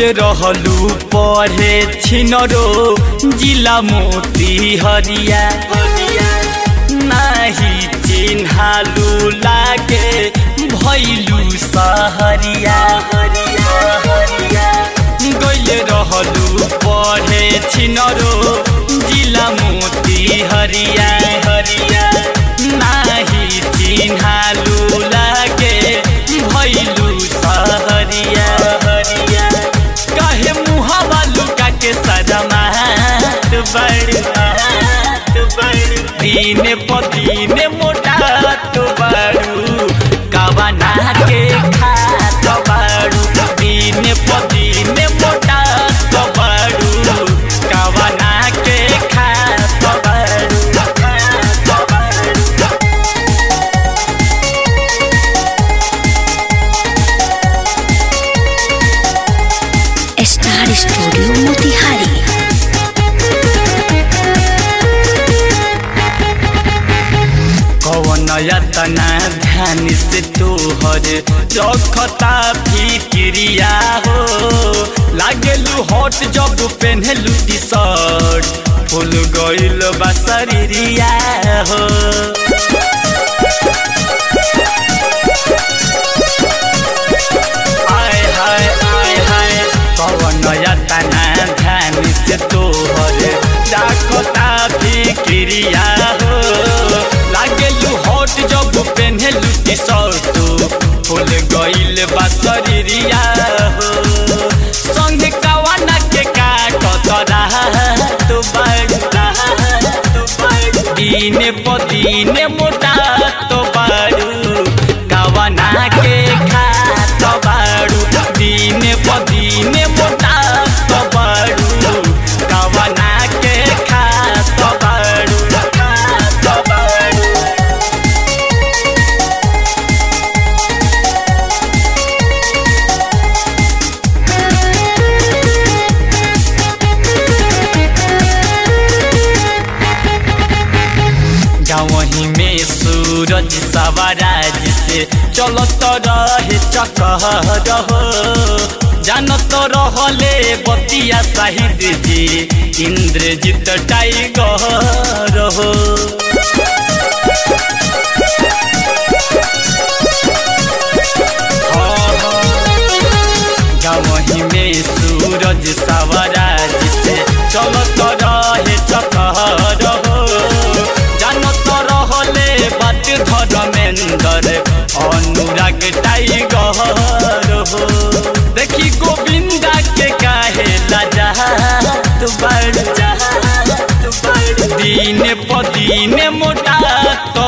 रहलू पढ़े छिनरो जिला मोती हरिया नाही चिन्हालू लागे भैलू सहरिया गैले रहलू पढ़े छिनरो जिला मोती हरिया हरिया नाही चिन्हालू लागे भैलू सहरिया हरिया कहे मुहावा लुका के सदमात बड़ दिन प दिन मोटा तो बड़ू कवना के खात बड़ू दिन प दिन मोटा तो बड़ू कवना के खात बड़ू खात बड़ू स्टार स्टूडियो मोतिहारी कवन यतना ध्यान से तोहर रखता फिक्रिया हो लागेलू हॉट जब पेन्हलू टी शर्ट फुल गइल बा शरीरिया हो हाय हाय हाय हाय कवन यतना ध्यान से तोहर रखता फिक्रिया हो लागेलू हॉट जब पेन्हलू टी शर्ट फुल गइल बा शरीरिया हो संगे कवाना के काटत तू बड़ तू बड़ दिन प दिन मोटा तो बारू कवना के खात बारू दिन प दिन मोटा तो बारू कवना के खात बारू खात बारू गाँवही में सूरज सवाराज से चलत रहे चकहर हो जानत रहले बतिया साहिद जी इंद्रजीत टाइगर हो गाँवही में सूरज सवाराज से चलत रहे चकहर हो जानत रहले बात धर्मेंद्र अनुराग टाइगर हो देखी गोविंदा के काहे लजा तू बड़ जा तू बड़ दिन प दिन मोटा तो